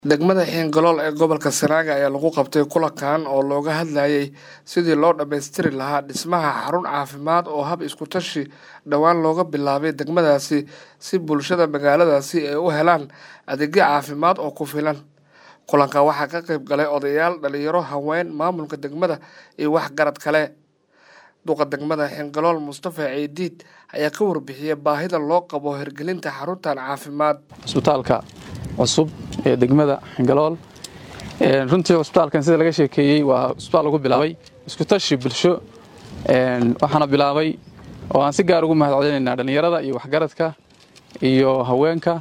degmada xiingalool ee gobolka sanaaga ayaa lagu qabtay kulankan oo looga hadlayay sidii loo dhammaystiri lahaa dhismaha xarun caafimaad oo hab isku tashi dhowaan looga bilaabay degmadaasi si bulshada magaaladaasi ay u helaan adeegyo caafimaad oo ku filan kulanka waxaa ka qayb galay odayaal dhalinyaro haween maamulka degmada iyo waxgarad kale duqa degmada xiingalool mustafa ciidiid ayaa ka warbixiyay baahida loo qabo hirgelinta xaruntan caafimaad cusbitaalka cusub ee degmada xingalool runtii cusbitaalkan sida laga sheekeeyey waa cusbitaal lagu bilaabay isku tashi bulsho waxaana bilaabay oo aan si gaar ugu mahad celinaynaa dhallinyarada iyo waxgaradka iyo haweenka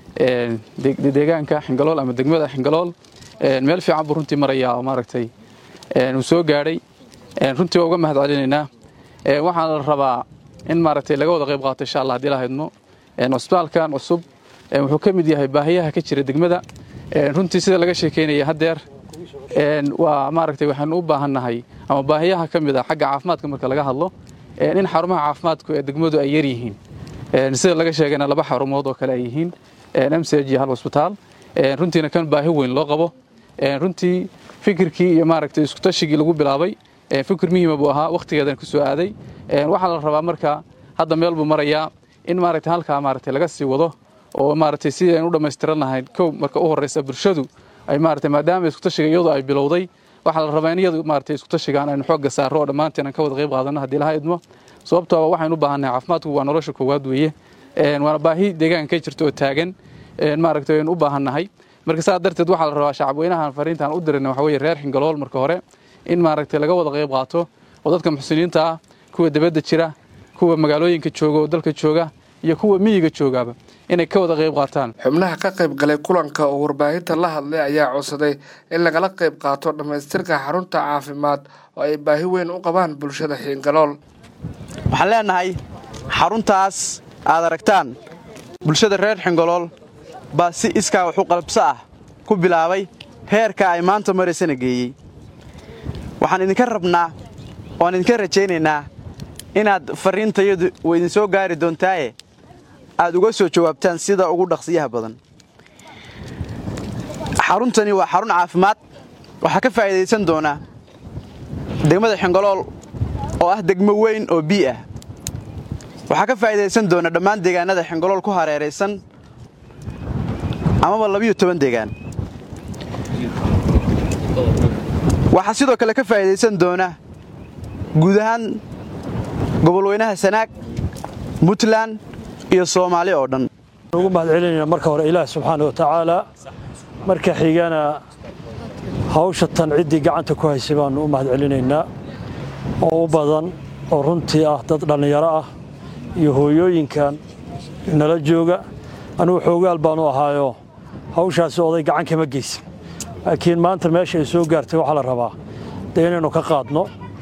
deegaanka xingalool ama degmada xingalool meel fiican buu runtii marayaa oo maaragtay uu soo gaadhay runtii waa uga mahad celinaynaa waxaana la rabaa in maaragtay laga wada qayb qaato insha allah hadii la haydmo cusbitaalkan cusub wuxuu ka mid yahay baahiyaha ka jira degmada runtii sida laga sheekeynaya haddeer waa maaragtay waxaanu u baahannahay ama baahiyaha ka mid a xagga caafimaadka marka laga hadlo in xarumaha caafimaadku ee degmadu ay yar yihiin sida laga sheegayna laba xarumood oo kale ay yihiin msg iyo hal cusbitaal runtiina kan baahi weyn loo qabo runtii fikirkii iyo maaragtay iskutashigii lagu bilaabay fikir muhiima buu ahaa wakhtigeedan ku soo aaday waxaa la rabaa marka hadda meel buu marayaa in maaragtay halkaa maaragtay laga sii wado oo maaragtay sidii aynu u dhammaystiran lahayn kow marka u horraysa bulshadu ay maaragtay maadaama iskutashiga iyadu ay bilowday waxaa la rabaa in iyadu maaragtay iskutashigaan aynu xoogga saarro oo dhammaanteen aan ka wada qayb qaadanno haddii laha idmo sababtooba waxaynu u baahannahay caafimaadku waa nolosha koowaad weeye waana baahi deegaanka ka jirta oo taagan maaragtay aynu u baahannahay marka saa darteed waxaa la rabaa shacabweynahan fariintaan u dirina waxa weeye reer xingalool marka hore in maaragtay laga wada qayb qaato oo dadka muxsiniinta ah kuwa dibadda jira kuwa magaalooyinka jooga oo dalka jooga iyo kuwa miyiga joogaaba inay ka wada qayb qaataan xubnaha ka qayb galay kulanka oo warbaahinta la hadlay ayaa codsaday in lagala qayb qaato dhammaystirka xarunta caafimaad oo ay baahi weyn u qabaan bulshada xiingalool waxaan leenahay xaruntaas aad aragtaan bulshada reer xingolool baa si iskaa waxu qalbso ah ku bilaabay heerka ay maanta maraysana geeyey waxaan idinka rabnaa oaan idinka rajaynaynaa inaad farriintayadu way idin soo gaari doontaaye aad uga soo jawaabtaan sida ugu dhaqsiyaha badan xaruntani waa xarun caafimaad waxaa ka faa'iidaysan doona degmada xingolool oo ah degmo weyn oo bii ah waxaa ka faa'iidaysan doona dhammaan deegaanada xingolool ku hareeraysan amaba labiyo toban deegaan waxaa sidoo kale ka faa'iidaysan doona guud ahaan gobolweynaha sanaag puntland iyo soomaali oo dhan ugu mahad celinayna marka hore ilaah subxaana wa tacaala marka xigana hawsha tan ciddii gacanta ku haysay baannu u mahad celinaynaa oo u badan oo runtii ah dad dhallinyaro ah iyo hooyooyinkan nala jooga anugu xoogaal baanu ahaayo hawshaasi oday gacan kama geysan laakiin maanta meesha ay soo gaartay waxaa la rabaa dee inaynu ka qaadno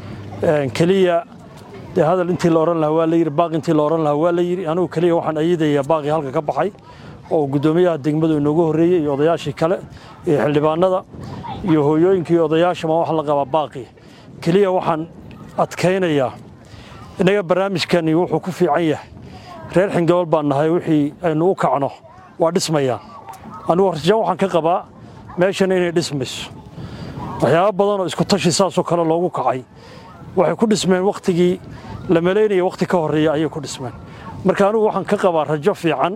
keliya dee hadal intii la odhan lahaa waa la yidhi baaq intii la odhan lahaa waa la yidhi anugu keliya waxaan ayidayaa baaqii halka ka baxay oo guddoomiyaha degmadu inoogu horreeyey iyo odayaashii kale iyo xildhibaanada iyo hooyooyinka iyo odayaashama wax la qabaa baaqii keliya waxaan adkaynayaa innaga barnaamijkani wuxuu ku fiican yahay reer xingalool baan nahay wixii aynu u kacno waa dhismayaan anugu rajan waxaan ka qabaa meeshan inay dhismayso waxyaaba badan oo isku tashi saasoo kale loogu kacay waxay ku dhismeen wakhtigii la malaynaya wakhti ka horreeya ayay ku dhismeen marka anugu waxaan ka qabaa rajo fiican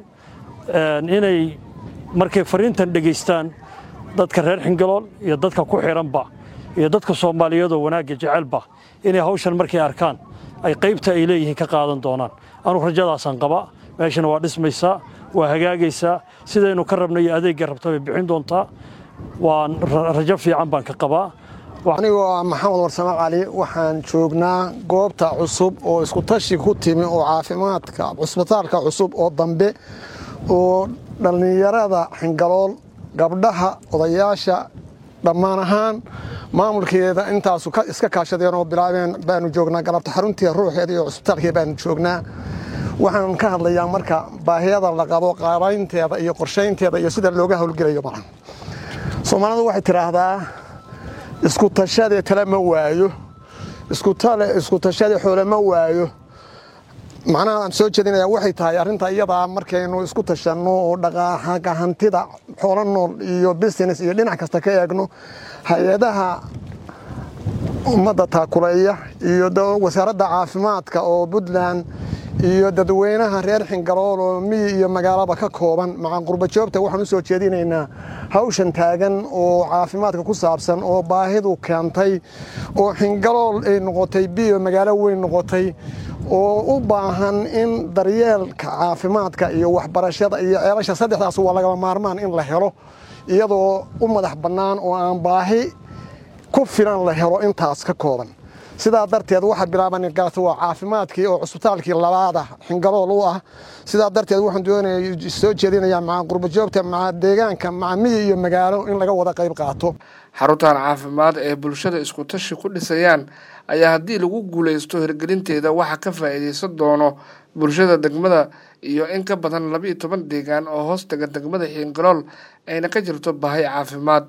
inay markay fariintan dhegaystaan dadka reer xingalool iyo dadka ku xidhanba iyo dadka soomaaliyeedoo wanaagga jecelba inay hawshan markay arkaan ay qaybta ay leeyihiin ka qaadan doonaan anugu rajadaasaan qabaa meeshana waa dhismaysaa waa hagaagaysaa sidaynu ka rabna iyo adeegga rabta bay bixin doontaa waan rajo fiican baan ka qabaa anigoo ah maxamed warsame cali waxaan joognaa goobta cusub oo iskutashi ku timi oo caafimaadka cusbitaalka cusub oo dambe oo dhallinyarada xingalool gabdhaha odayaasha dhammaan ahaan maamulkeeda intaasu iska kaashadeen oo bilaabeen baanu joognaa galabta xaruntii ruuxeeda iyo cusbitaalkee baanu joognaa waxaan ka hadlayaa marka baahiyada la qabo qaabaynteeda iyo qorshaynteeda iyo sida looga howlgelayo malan soomaalidu waxay tidhaahdaa isku tashadee tale ma waayo isku tashadee xoole ma waayo macnaha aan soo jeedinaya waxay tahay arrinta iyadaa markaynu isku tashanno oo dhaqaaqa hantida xoolo nool iyo business iyo dhinac kasta ka eegno hay-adaha ummadda taakuleeya iyo wasaaradda caafimaadka oo puntland iyo dadweynaha reer xingalool oo miyi iyo magaalaba ka kooban maca qurbajoogta waxaan u soo jeedinaynaa hawshan taagan oo caafimaadka ku saabsan oo baahidu keentay oo xingalool ay noqotay biyo magaalo weyn noqotay oo u baahan in daryeelka caafimaadka iyo waxbarashada iyo ceelasha saddexdaas waa lagama maarmaan in la helo iyadoo u madax bannaan oo aan baahi ku filan la helo intaas ka kooban sidaa darteed waxaa bilaaban galata waa caafimaadkii oo cusbitaalkii labaada xingalool u ah sidaa darteed waxaan doonaya soo jeedinayaa maca qurbajoogta maca deegaanka maca miyi iyo magaalo in laga wada qayb qaato xaruntan caafimaad ee bulshada isku tashi ku dhisayaan ayaa haddii lagu guulaysto hirgelinteeda waxaa ka faa'iidaysan doono bulshada degmada iyo in ka badan laba iyo toban deegaan oo hoos taga degmada xiingalool ayna ka jirto baahi caafimaad